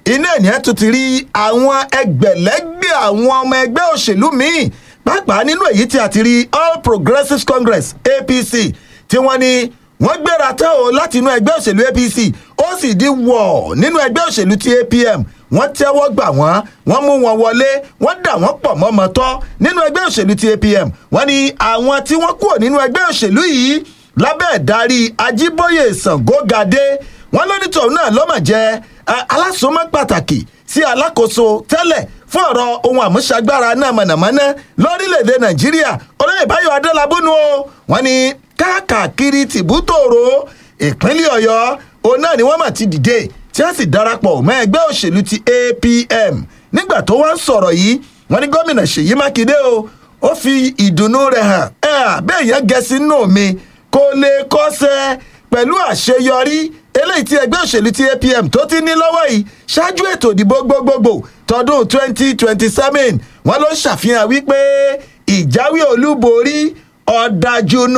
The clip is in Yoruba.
iná ènìyàn tún ti rí àwọn ẹgbẹ̀lẹ́gbẹ̀ àwọn ọmọ ẹgbẹ́ òṣèlú míì pàápàá nínú èyí tí a ti rí all progressives congress apc tí wọ́n ní wọ́n gbéra tán o láti inú ẹgbẹ́ òṣèlú apc ó sì di wọ̀ nínú ẹgbẹ́ òṣèlú ti apm wọ́n tẹ́wọ́ gbà wọ́n wọ́n mú wọn wọlé wọ́n dà wọ́n pọ̀ mọ́mọ́ tọ́ nínú ẹgbẹ́ òṣèlú ti apm wọ́n ní àwọn tí wọ́n kúrò nínú ẹgbẹ́ òṣèlú yìí lábẹ́ ìdarí ajíbóyè sàngógadé wọ́n lónítọ̀hún náà lọ́mọ̀ jẹ́ alásùnmọ́ pàtàkì sí alákòóso tẹ́lẹ̀ fún ọ̀rọ̀ ohun àmúṣagbára náà mọ̀nàmọ́ná lórílẹ̀‐èdè nàìjíríà olóyè báyọ̀ adélábùnú o wọ́n ní káàkiri tìbútòrò ìpínlẹ̀ ọ̀yọ́ òun náà ni wọ́n mà ti dìde tí wọ́n sì darapọ̀ mọ́ ẹgbẹ́ òṣèlú ti apm nígbà tó wá ń sọ̀rọ̀ yìí wọ́n ní gómìnà ṣèyí mákindé o ó fi ìdùnnú rẹ̀ hàn ẹ̀ bẹ́ẹ̀ yẹn gẹ̀ẹ́sì nù mí kò lè kọ́sẹ́ pẹ̀lú àṣeyọrí eléyìí tí ẹgbẹ́ òṣèlú ti apm tó ti ní lọ́wọ́ yìí ṣáájú ètò ìdìbò gbogbogbò tọdún twenty twenty seven wọ́n ló ń ṣàfihàn wípé ìjáwé olúborí ọ̀dájú